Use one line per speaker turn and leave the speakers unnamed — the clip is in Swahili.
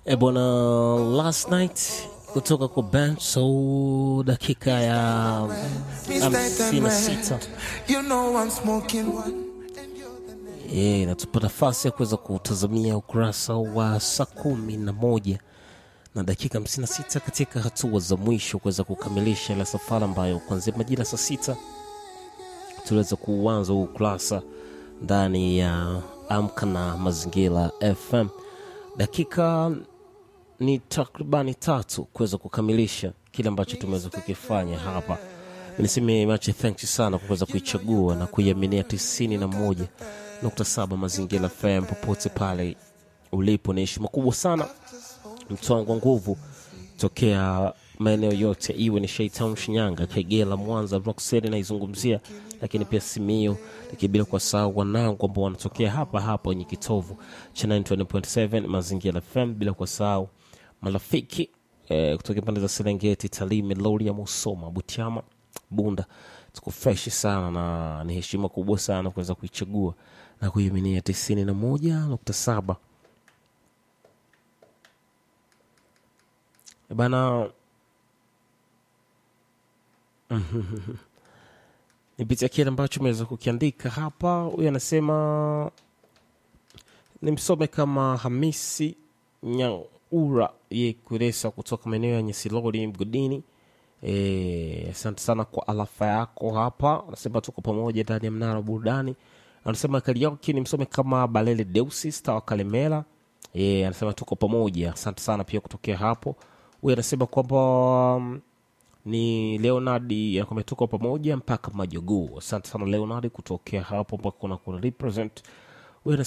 E bwana, last night kutoka kwa Benso, dakika ya hamsini na sita
You know I'm smoking.
Eh, inatupa nafasi ya kuweza kutazamia ukurasa wa saa kumi na moja na dakika 56 katika hatua za mwisho kuweza kukamilisha ile safari ambayo kuanzia majira saa sita tuliweza kuuanza huu ukurasa ndani ya Amka na Mazingira FM. Dakika ni takribani tatu kuweza kukamilisha kile ambacho tumeweza kukifanya hapa. Niseme mache thanks sana kwa kuweza kuichagua na kuiaminia tisini na moja nukta saba Mazingira FM popote pale ulipo. Ni heshima kubwa sana mtwango wa nguvu tokea maeneo yote, iwe ni Shaitown, Shinyanga, Kagera, Mwanza, Rockset naizungumzia, lakini pia Simio, lakini bila kuwasahau wanangu ambao wanatokea hapa hapa kwenye kitovu cha 90.7 Mazingira FM, bila kuwasahau marafiki eh, kutoka pande za Serengeti, Tarime, Loria, Musoma, Butiama, Bunda. Tuko fresh sana na ni heshima kubwa sana kuweza kuichagua na kuiaminia tisini na moja nukta saba Eh bana nipitia kile ambacho umeweza kukiandika hapa. Huyu anasema nimsome kama Hamisi Nyaura ye kuresa kutoka maeneo ya Nyesilori mgodini. Eh, asante sana kwa alafa yako hapa. Anasema tuko pamoja ndani ya mnara wa burudani. Anasema Karioki nimsome kama Balele Deusi Stawa Kalemela. Eh, anasema tuko pamoja. Asante sana pia kutokea hapo. Huyu anasema kwamba mm, ni Leonard anakwambia tuko pamoja mpaka majogoo. Asante sana Leonard kutokea hapo mpaka kuna kuna represent